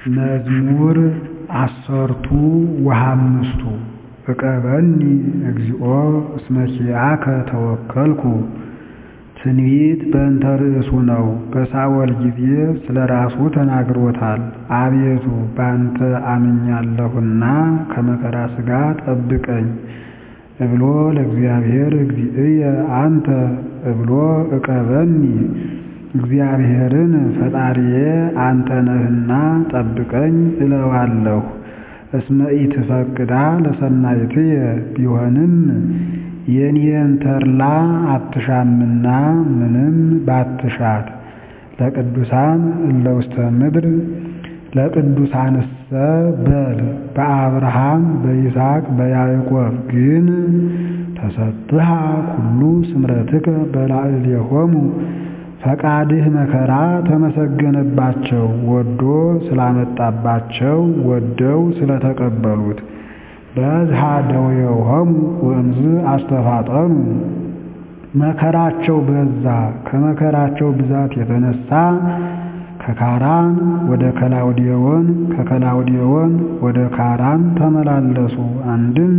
መዝሙር ዐሠርቱ ወሃምስቱ ዕቀበኒ እግዚኦ እስመ ኪያከ ተወከልኩ ትንቢት በእንተ ርእሱ ነው። በሳኦል ጊዜ ስለ ራሱ ተናግሮታል። አቤቱ በአንተ አምኛለሁና ከመከራ ሥጋ ጠብቀኝ እብሎ ለእግዚአብሔር እግዚእየ አንተ እብሎ ዕቀበኒ እግዚአብሔርን ፈጣሪዬ አንተ ነህና ጠብቀኝ እለዋለሁ። እስመ ኢትፈቅዳ ለሰናይትየ ቢሆንም የኔን ተድላ አትሻምና ምንም ባትሻት ለቅዱሳን እለ ውስተ ምድር ለቅዱሳንሰ በል በአብርሃም በይስሐቅ በያዕቆብ ግን ተሰብሐ ኩሉ ስምረትከ በላዕሌሆሙ ፈቃድህ መከራ ተመሰገነባቸው ወዶ ስላመጣባቸው ወደው ስለተቀበሉት በዝሃ ደዌዮሆሙ ወእምዝ አስተፋጠኑ መከራቸው በዛ ከመከራቸው ብዛት የተነሳ ከካራን ወደ ከላውዴዎን ከከላውዴዎን ወደ ካራን ተመላለሱ። አንድም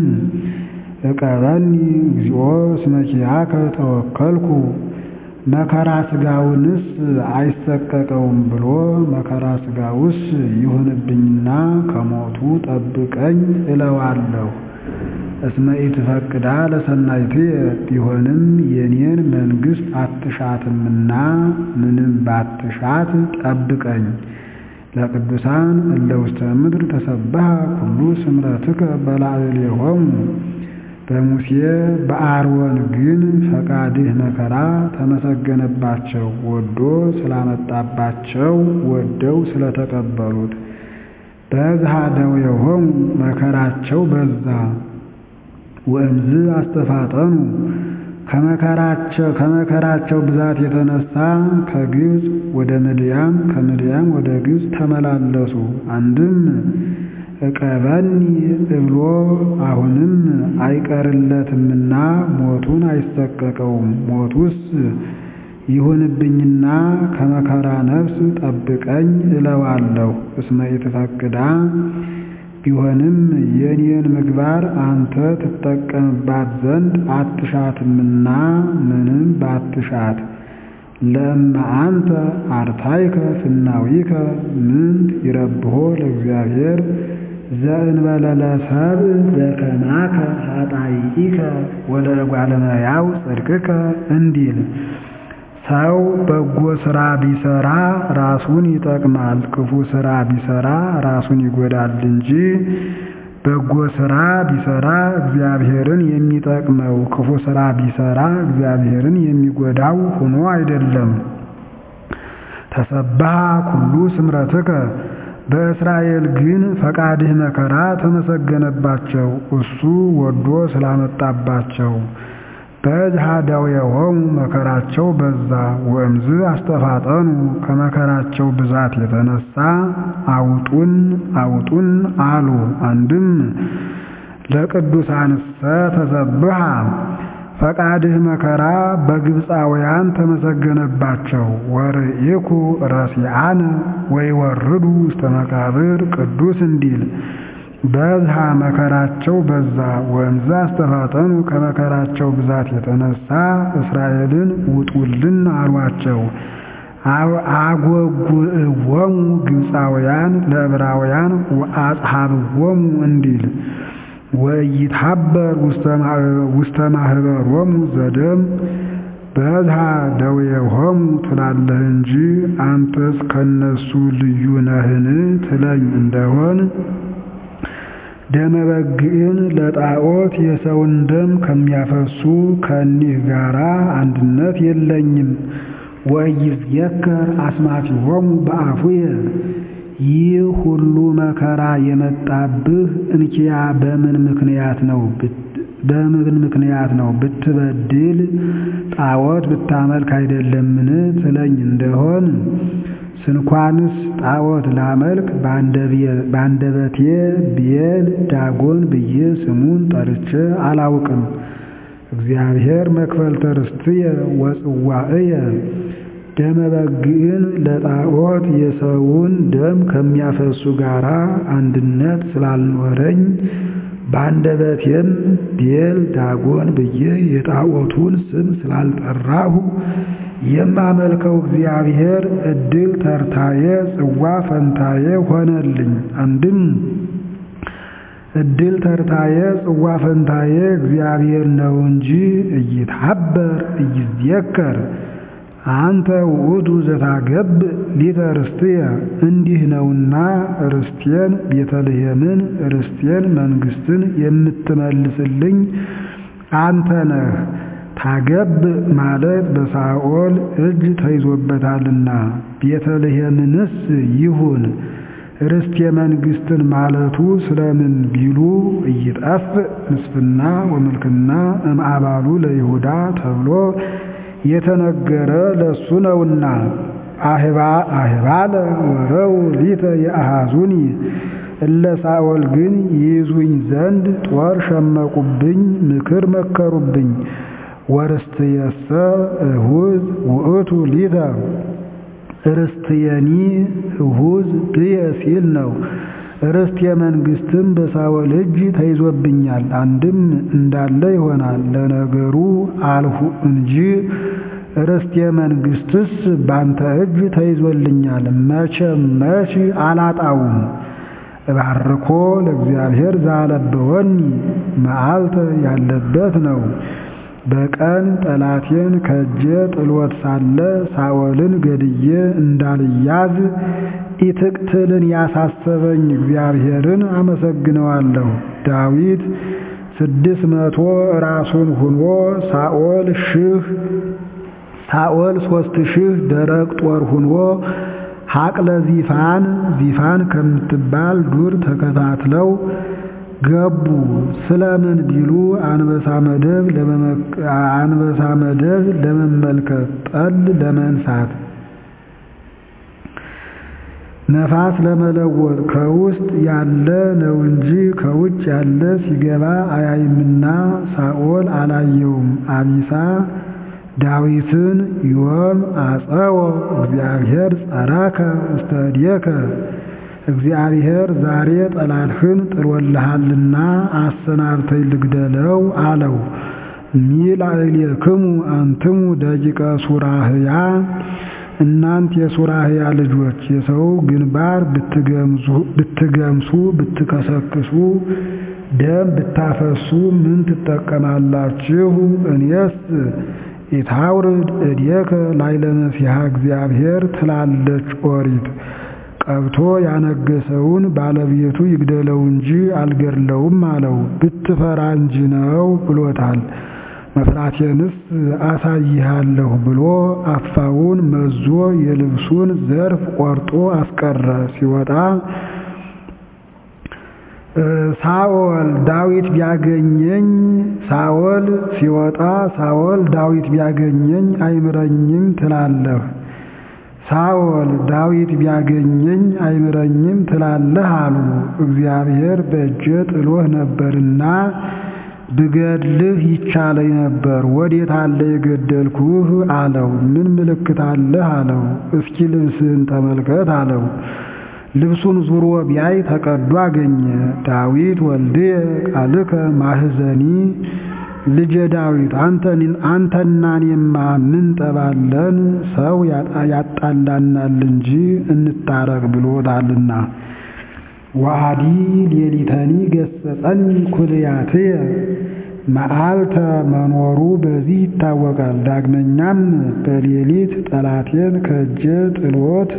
ዕቀበኒ እግዚኦ እስመ ኪያከ ተወከልኩ መከራ ሥጋውንስ አይሰቀቀውም ብሎ መከራ ሥጋውስ ይሁንብኝና ከሞቱ ጠብቀኝ እለዋለሁ። እስመ ኢትፈቅዳ ለሰናይትየ ቢሆንም የኔን መንግሥት አትሻትምና ምንም ባትሻት ጠብቀኝ። ለቅዱሳን እለ ውስተ ምድር ተሰብሐ ኩሉ ስምረትከ በላዕሌሆሙ በሙሴ በአሮን ግን ፈቃድህ መከራ ተመሰገነባቸው ወዶ ስላመጣባቸው ወደው ስለተቀበሉት። በዝሃ ደዌዮሆሙ መከራቸው በዛ ወእምዝ አስተፋጠኑ ከመከራቸው ብዛት የተነሳ ከግብፅ ወደ ምድያም ከምድያም ወደ ግብፅ ተመላለሱ። አንድም ዕቀበኒ እብሎ አሁንም አይቀርለትምና ሞቱን አይሰቀቀውም። ሞቱስ ይሁንብኝና ከመከራ ነፍስ ጠብቀኝ እለዋለሁ። እስመ ኢትፈቅዳ ቢሆንም የኔን ምግባር አንተ ትጠቀምባት ዘንድ አትሻትምና ምንም ባትሻት ለእመ አንተ አርታይከ ፍናዊከ ምንት ይረብሖ ለእግዚአብሔር ዘእንበለ ለሰብእ ዘከማከ ኃጣይኢከ ወለእጓለ እመሕያው ጽድቅከ እንዲል ሰው በጎ ሥራ ቢሠራ ራሱን ይጠቅማል፣ ክፉ ሥራ ቢሠራ ራሱን ይጎዳል እንጂ በጎ ሥራ ቢሠራ እግዚአብሔርን የሚጠቅመው ክፉ ሥራ ቢሠራ እግዚአብሔርን የሚጎዳው ሆኖ አይደለም። ተሰብሐ ኩሉ ስምረትከ በእስራኤል ግን ፈቃድህ መከራ ተመሰገነባቸው እሱ ወዶ ስላመጣባቸው። በዝሃ ደዌዮሆሙ መከራቸው በዛ ወእምዝ አስተፋጠኑ ከመከራቸው ብዛት የተነሳ አውጡን አውጡን አሉ። አንድም ለቅዱሳንሰ ተሰብሐ ፈቃድህ መከራ በግብፃውያን ተመሰገነባቸው። ወርኢኩ ረሲዓነ ወይወርዱ ውስተ መቃብር ቅዱስ እንዲል በዝሃ መከራቸው በዛ ወእምዝ አስተፋጠኑ ከመከራቸው ብዛት የተነሳ እስራኤልን ውጡልን አሏቸው። አጎጉዕዎሙ ግብፃውያን ለዕብራውያን ወአጽሐብዎሙ እንዲል ወኢይትሐበር ውስተ ማኅበሮሙ ዘደም በዝሃ ደዌዮሆሙ ትላለህ እንጂ አንተስ ከነሱ ልዩ ነህን ትለኝ እንደሆን ደመ በግዕን ለጣዖት የሰውን ደም ከሚያፈሱ ከእኒህ ጋራ አንድነት የለኝም። ወኢይዝየከር አስማቲሆሙ በአፉየ ይህ ሁሉ መከራ የመጣብህ እንኪያ በምን ምክንያት ነው? በምን ምክንያት ነው? ብትበድል ጣዖት ብታመልክ አይደለምን ትለኝ እንደሆን ስንኳንስ ጣዖት ላመልክ በአንደበቴ ብዔል ዳጎን ብዬ ስሙን ጠርቼ አላውቅም። እግዚአብሔር መክፈልተ ርስትየ ወጽዋዕየ ደመ በግዕን ለጣዖት የሰውን ደም ከሚያፈሱ ጋራ አንድነት ስላልኖረኝ በአንደበቴም ቤል ዳጎን ብዬ የጣዖቱን ስም ስላልጠራሁ የማመልከው እግዚአብሔር ዕድል ተርታዬ ጽዋ ፈንታዬ ሆነልኝ። አንድም ዕድል ተርታዬ ጽዋ ፈንታዬ እግዚአብሔር ነው እንጂ እይትሐበር እይዜከር አንተ ውእቱ ዘታገብ ሊተ ርስትየ እንዲህ ነውና ርስቴን ቤተልሔምን ርስቴን መንግሥትን የምትመልስልኝ አንተ ነህ። ታገብ ማለት በሳኦል እጅ ተይዞበታልና ቤተልሔምንስ ይሁን ርስቴ መንግሥትን ማለቱ ስለምን ቢሉ እይጠፍ ምስፍና ወምልክና እምአባሉ ለይሁዳ ተብሎ የተነገረ ለሱ ነውና። አህባለ ወረው ሊተ የአሃዙኒ እለ ሳኦል ግን ይይዙኝ ዘንድ ጦር ሸመቁብኝ፣ ምክር መከሩብኝ። ወርስትየሰ እሁዝ ውእቱ ሊተ ርስትየኒ እሁዝ ብየ ሲል ነው። ርስት የመንግሥትም በሳኦል እጅ ተይዞብኛል። አንድም እንዳለ ይሆናል። ለነገሩ አልሁ እንጂ ርስት የመንግሥትስ ባንተ እጅ ተይዞልኛል። መቼም መች አላጣውም። እባርኮ ለእግዚአብሔር ዛለበወኒ መዓልተ ያለበት ነው። በቀን ጠላቴን ከእጄ ጥሎት ሳለ ሳኦልን ገድዬ እንዳልያዝ ኢትቅትልን ያሳሰበኝ እግዚአብሔርን አመሰግነዋለሁ። ዳዊት ስድስት መቶ ራሱን ሁኖ ሳኦል ሺህ ሳኦል ሦስት ሺህ ደረቅ ጦር ሁኖ ሐቅለ ዚፋን ዚፋን ከምትባል ዱር ተከታትለው ገቡ። ስለምን ቢሉ አንበሳ መደብ አንበሳ መደብ ለመመልከት ጠል ለመንሳት ነፋስ ለመለወጥ ከውስጥ ያለ ነው እንጂ ከውጭ ያለ ሲገባ አያይምና ሳኦል አላየውም። አቢሳ ዳዊትን ዮም አጸወ እግዚአብሔር ጸራከ ውስተ እዴከ እግዚአብሔር ዛሬ ጠላትህን ጥሎልሃልና አሰናብተኝ ልግደለው አለው። ሚላዕሌክሙ አንትሙ ደቂቀ ሱራህያ እናንት የሱራህያ ልጆች የሰው ግንባር ብትገምሱ ብትከሰክሱ ደም ብታፈሱ ምን ትጠቀማላችሁ? እኔስ ኢታውርድ እዴከ ላዕለ መሲሐ እግዚአብሔር ትላለች ኦሪት። ቀብቶ ያነገሰውን ባለቤቱ ይግደለው እንጂ አልገድለውም አለው። ብትፈራ እንጂ ነው ብሎታል። መፍራቴንስ አሳይሃለሁ ብሎ አፋውን መዞ የልብሱን ዘርፍ ቆርጦ አስቀረ። ሲወጣ ሳኦል ዳዊት ቢያገኘኝ ሳኦል ሲወጣ ሳኦል ዳዊት ቢያገኘኝ አይምረኝም ትላለህ ሳኦል ዳዊት ቢያገኘኝ አይምረኝም ትላለህ አሉ። እግዚአብሔር በእጄ ጥሎህ ነበርና ብገድልህ ይቻለኝ ነበር። ወዴት አለ የገደልኩህ አለው። ምን ምልክት አለህ አለው። እስኪ ልብስህን ተመልከት አለው። ልብሱን ዙሮ ቢያይ ተቀዶ አገኘ። ዳዊት ወልድየ ቃልከ ማህዘኒ ልጄ ዳዊት አንተና እኔማ ምን ጠባለን? ሰው ያጣላናል እንጂ እንታረቅ ብሎታልና። ወአዲ ሌሊተኒ ገሰጸኒ ኩልያትየ መዓልተ መኖሩ በዚህ ይታወቃል። ዳግመኛም በሌሊት ጠላቴን ከእጄ ጥሎት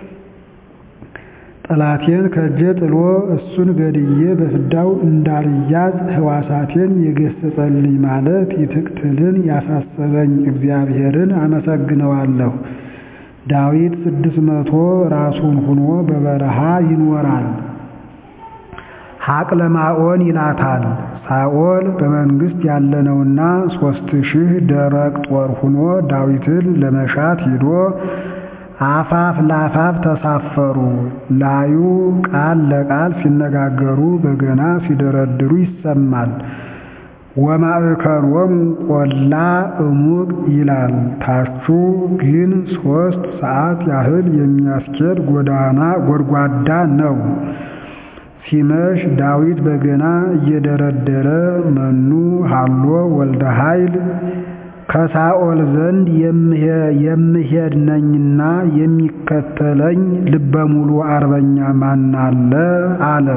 ጠላቴን ከእጄ ጥሎ እሱን ገድዬ በፍዳው እንዳልያዝ ሕዋሳቴን የገሰጸልኝ ማለት ይትቅትልን ያሳሰበኝ እግዚአብሔርን አመሰግነዋለሁ። ዳዊት ስድስት መቶ ራሱን ሁኖ በበረሃ ይኖራል። ሐቅለ ማኦን ይላታል። ሳኦል በመንግሥት ያለነውና ሦስት ሺህ ደረቅ ጦር ሁኖ ዳዊትን ለመሻት ሂዶ አፋፍ ለአፋፍ ተሳፈሩ። ላዩ ቃል ለቃል ሲነጋገሩ በገና ሲደረድሩ ይሰማል። ወማእከሎሙ ቆላ እሙቅ ይላል። ታቹ ግን ሦስት ሰዓት ያህል የሚያስኬድ ጎዳና ጎድጓዳ ነው። ሲመሽ ዳዊት በገና እየደረደረ መኑ ሀሎ ወልደ ኃይል ከሳኦል ዘንድ የምሄድ ነኝና የሚከተለኝ ልበ ሙሉ አርበኛ ማናለ አለ።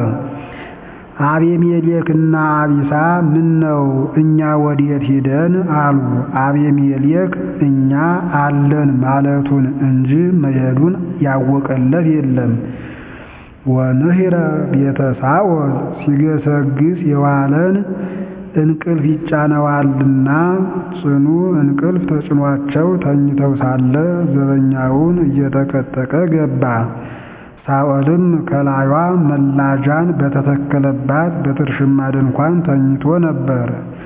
አቤሜሌክና አቢሳ ምን ነው እኛ ወዴት ሂደን አሉ። አቤሜሌክ እኛ አለን ማለቱን እንጂ መሄዱን ያወቀለት የለም። ወንህረ ቤተ ሳኦል ሲገሰግስ የዋለን እንቅልፍ ይጫነዋልና ጽኑ እንቅልፍ ተጭኗቸው ተኝተው ሳለ ዘበኛውን እየጠቀጠቀ ገባ። ሳኦልም ከላዩዋ መላጃን በተተከለባት በትርሽማ ድንኳን ተኝቶ ነበር።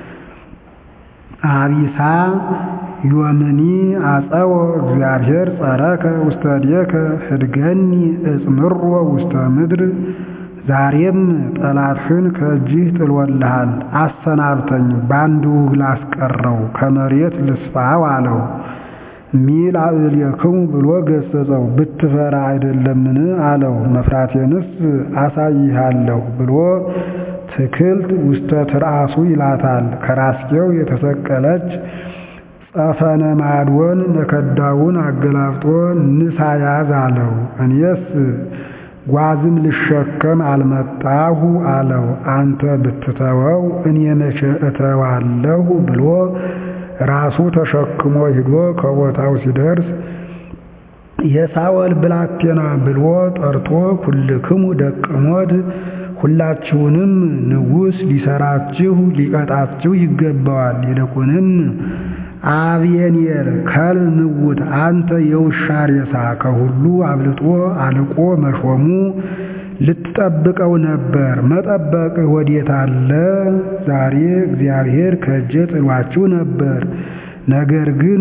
አቢሳ ዮምኒ አጸወ እግዚአብሔር ጸረከ ውስተ እዴከ ህድገኒ እጽምሮ ውስተ ምድር ዛሬም ጠላትህን ከእጅህ ጥሎልሃል፣ አሰናብተኝ በአንድ ውግ ላስቀረው ከመሬት ልስፋው አለው። ሚል አእልየክሙ ብሎ ገሰጸው። ብትፈራ አይደለምን አለው። መፍራቴንስ አሳይሃለሁ ብሎ ትክልት ውስተ ትርአሱ ይላታል። ከራስጌው የተሰቀለች ጸፈነ ማድወን መከዳውን አገላብጦ ንሳ ያዝ አለው። እኔስ ጓዝም ልሸከም አልመጣሁ አለው። አንተ ብትተወው እኔ መቼ እተዋለሁ ብሎ ራሱ ተሸክሞ ሂዶ ከቦታው ሲደርስ የሳኦል ብላቴና ብሎ ጠርቶ ኩልክሙ ደቀ ሞት ሁላችሁንም ንጉሥ ሊሰራችሁ ሊቀጣችሁ ይገባዋል። ይልቁንም አብየኔር ከል ንውት አንተ የውሻ ሬሳ ከሁሉ አብልጦ አልቆ መሾሙ ልትጠብቀው ነበር። መጠበቅህ ወዴት አለ? ዛሬ እግዚአብሔር ከእጄ ጥሏችሁ ነበር። ነገር ግን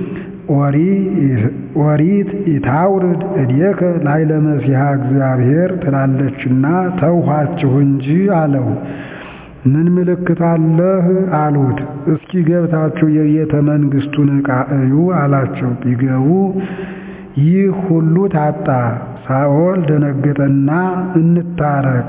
ኦሪት ኢታውርድ እዴከ ላይለ መሲሐ እግዚአብሔር ትላለችና ተውኋችሁ እንጂ አለው። ምን ምልክት አለህ አሉት። እስኪ ገብታችሁ የቤተ መንግሥቱን ዕቃ እዩ አላቸው። ቢገቡ ይህ ሁሉ ታጣ። ሳኦል ደነገጠና እንታረቅ፣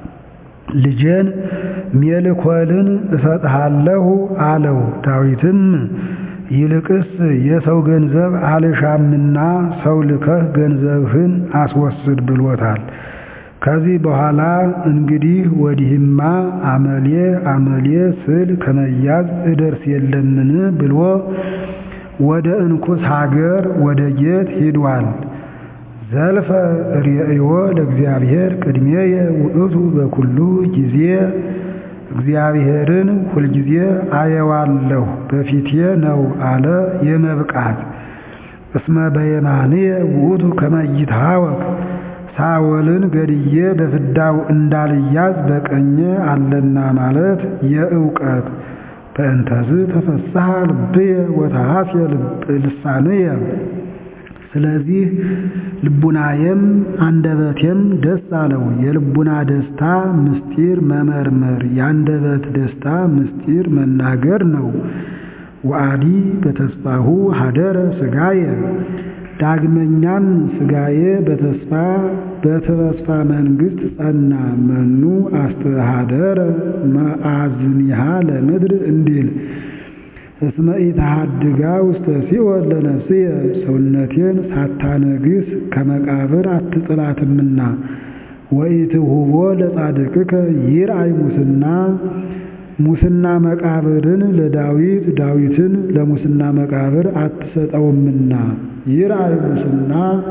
ልጄን ሜልኮልን እሰጥሃለሁ አለው። ዳዊትም ይልቅስ የሰው ገንዘብ አልሻምና ሰው ልከህ ገንዘብህን አስወስድ ብሎታል። ከዚህ በኋላ እንግዲህ ወዲህማ አመሌ አመሌ ስል ከመያዝ እደርስ የለምን ብሎ ወደ እንኩስ ሀገር ወደ ጌት ሂዷል። ዘልፈ ርእዮ ለእግዚአብሔር ቅድሜየ ውእቱ በኩሉ ጊዜ እግዚአብሔርን ሁልጊዜ አየዋለሁ በፊቴ ነው አለ የመብቃት እስመ በየማንየ ውእቱ ከመ ይትሃወክ ሳኦልን ገድዬ በፍዳው እንዳልያዝ በቀኜ አለና ማለት የእውቀት በእንተዝ ተፈስሐ ልብየ ወተሐስየ ልሳንየ ስለዚህ ልቡናዬም አንደበቴም ደስ አለው። የልቡና ደስታ ምስጢር መመርመር፣ የአንደበት ደስታ ምስጢር መናገር ነው። ወአዲ በተስፋሁ ሀደረ ስጋየ ዳግመኛም ስጋዬ በተስፋ በተስፋ መንግሥት ጸና። መኑ አስተሃደረ መአዝኒሃ ለምድር እንዲል እስመ ኢተሃድጋ ውስተ ሲኦል ለነፍስየ ሰውነቴን ሳታነግስ ከመቃብር አትጥላትምና። ወኢትሁቦ ለጻድቅከ ይርአይ ሙስና ሙስና መቃብርን ለዳዊት ዳዊትን ለሙስና መቃብር አትሰጠውምና። ይርአይ ሙስና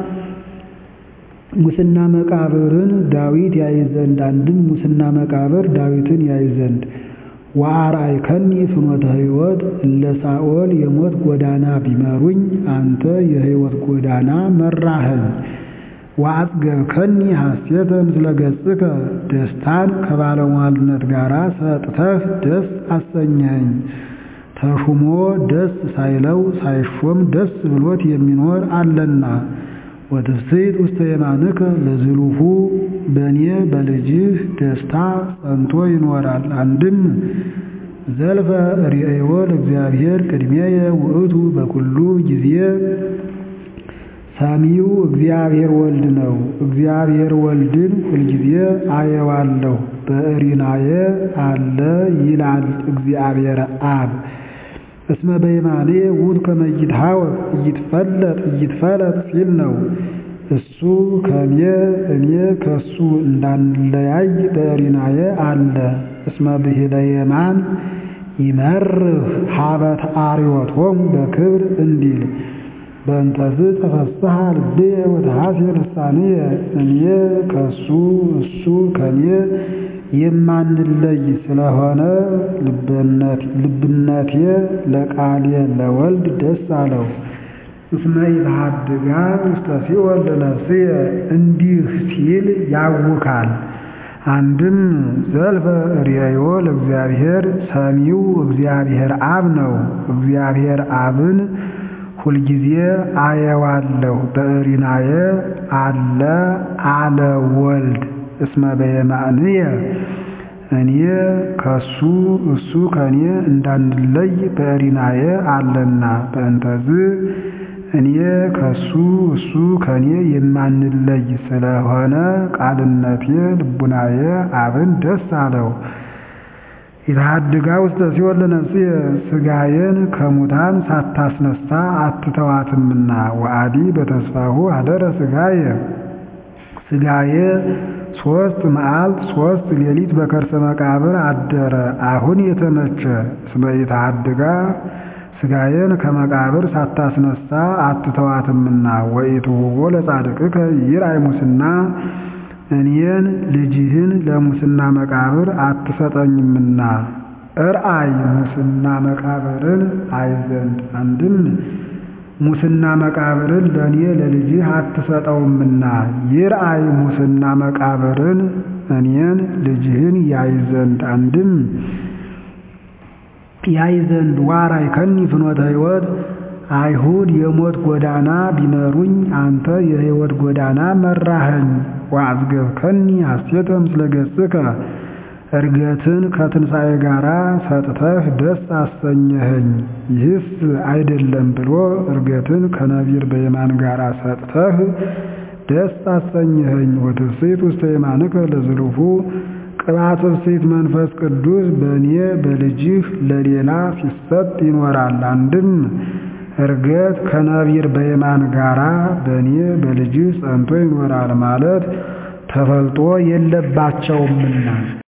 ሙስና መቃብርን ዳዊት ያይ ዘንድ አንድም ሙስና መቃብር ዳዊትን ያይ ዘንድ ወአርአይከኒ ፍኖተ ሕይወት እለ ሳኦል የሞት ጎዳና ቢመሩኝ አንተ የሕይወት ጎዳና መራኸኝ። ወአጽገብከኒ ሐሴተ ምስለ ገጽከ ደስታን ከባለሟልነት ጋር ሰጥተህ ደስ አሰኘኸኝ። ተሹሞ ደስ ሳይለው ሳይሾም ደስ ብሎት የሚኖር አለና። ወትፍሥሕት ውስተ የማንከ ለዝሉፉ በእኔ በልጅህ ደስታ ጸንቶ ይኖራል። አንድም ዘልፈ ርእዮ ለእግዚአብሔር ቅድሜየ ውእቱ በኩሉ ጊዜ ሰሚው እግዚአብሔር ወልድ ነው። እግዚአብሔር ወልድን ሁልጊዜ አየዋለሁ በእሪናየ አለ ይላል እግዚአብሔር አብ። እስመ በየማኔ ውእቱ ከመ ይትሐወክ ኢይትፈለጥ ኢይትፈለጥ ሲል ነው። እሱ ከኔ እኔ ከሱ እንዳንለያይ በእሪናየ አለ። እስመ ብሂለ የማን ይመርህ ሀበ ተአርዮቶሙ በክብር እንዲል በእንተዝ ተፈስሐ ልብየ ወተሐሴ ልሳንየ እኔ ከሱ እሱ ከኔ የማንለይ ስለሆነ ልብነቴ ለቃሌ ለወልድ ደስ አለው። እስመ ኢትሐድጋ ውስተ ሲኦል ለነፍስየ እንዲህ ሲል ያውካል። አንድም ዘልፈ ርእዮ ለእግዚአብሔር ሰሚው እግዚአብሔር አብ ነው። እግዚአብሔር አብን ሁልጊዜ አየዋለሁ በእሪናየ አለ አለ ወልድ እስመ በየማንየ እኔ ከሱ እሱ ከኔ እንዳንለይ በእሪናየ አለና በእንተዝ እኔ ከሱ እሱ ከኔ የማንለይ ስለሆነ ቃልነቴ ልቡናየ አብን ደስ አለው። ኢትሐድጋ ውስተ ሲኦል ለነፍስየ ሥጋዬን ከሙታን ሳታስነሳ አትተዋትምና ወአዲ በተስፋሁ አደረ ሥጋየ ሥጋዬ ሦስት መዓልት ሦስት ሌሊት በከርሰ መቃብር አደረ። አሁን የተመቸ እስመ ኢትሐድጋ ሥጋዬን ከመቃብር ሳታስነሳ አትተዋትምና ወኢትሁቦ ለጻድቅከ ይርአይ ሙስና እኔን ልጅህን ለሙስና መቃብር አትሰጠኝምና እርአይ ሙስና መቃብርን አይ ዘንድ አንድም ሙስና መቃብርን ለእኔ ለልጅህ አትሰጠውምና ይርአይ ሙስና መቃብርን እኔን ልጅህን ያይ ዘንድ አንድም ያይ ዘንድ ዋራይ ከኒ ፍኖተ ሕይወት አይሁድ የሞት ጎዳና ቢመሩኝ አንተ የሕይወት ጎዳና መራኸኝ። ወአዝገብከኒ ሐሴተ ምስለ ገጽከ እርገትን ከትንሣኤ ጋር ሰጥተህ ደስ አሰኘኸኝ። ይህስ አይደለም ብሎ እርገትን ከነቢር በየማን ጋር ሰጥተህ ደስ አሰኘኸኝ። ወትፍሥሕት ውስተ የማንከ ለዝሉፉ ቅባት ትፍሥሕት መንፈስ ቅዱስ በእኔ በልጅህ ለሌላ ሲሰጥ ይኖራል። አንድም እርገት ከነቢር በየማን ጋራ በእኔ በልጅህ ጸንቶ ይኖራል ማለት ተፈልጦ የለባቸውምና